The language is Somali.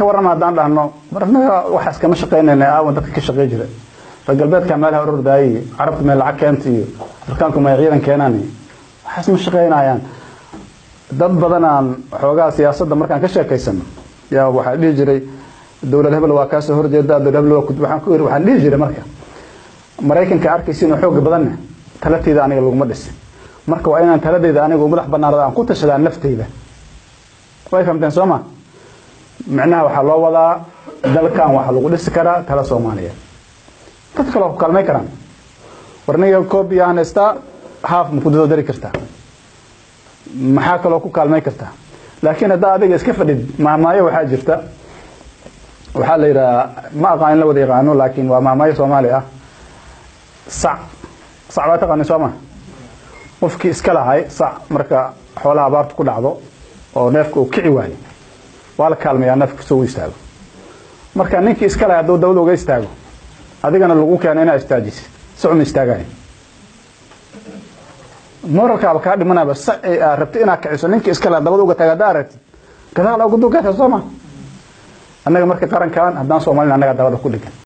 ka warrama haddaan dhahno mar annaga waxaas kama shaqaynayna aawan dadka ka shaqey jira reer galbeedka meelaha orordaayay carabta meel lacag keenta iyo afrikaanku may ciidan keenaan waxaas ma shaqaynayaan dad badanaan xoogaa siyaasadda markaan ka sheekaysano yaa waxaa dhihi jiray dowlad hebel waa kaasoo horjeeda dowlad hebel waa waxaan ku iri waxaan dhihi jiray marka maraykanka arkaysa inuu xooga badanna talateyda aniga laguma dhisin marka waa inaan taladeyda anigu madax banaanada aan ku tashadaa nafteyda way fahamteen soo ma micnaha waxaa loo wadaa dalkan waxaa lagu dhisi karaa tala soomaaliyeed dad kale waa ku kaalmay karaan warniga koob iyo aan haystaa haaf ma ku dadodari kartaa maxaa kaloo ku kaalmay kartaa laakiin haddaa adiga iska fadhid maamaayo waxaa jirta waxaa la yidhahaa ma aqaan in la wada yaqaano laakiin waa maamaayo soomaali ah sac sac baa taqaani soo ma qofkii iska lahay sac marka xoolaha abaarta ku dhacdo oo neefka uu kici waayo waa la kaalmayaa neefka soo u istaago marka ninkii iska lahay hadduu dawada uga istaago adigana lagu keeno inaa istaajisid socma istaagayo moralkaaba kaa dhimanaba sac rabti inaad kiciso ninkii iska lahay dabada uga taaga haddaa aragtid gadaal uga dugaata soo ma annaga marka qarankan haddaan soomaalina annaga dabada ku dhigan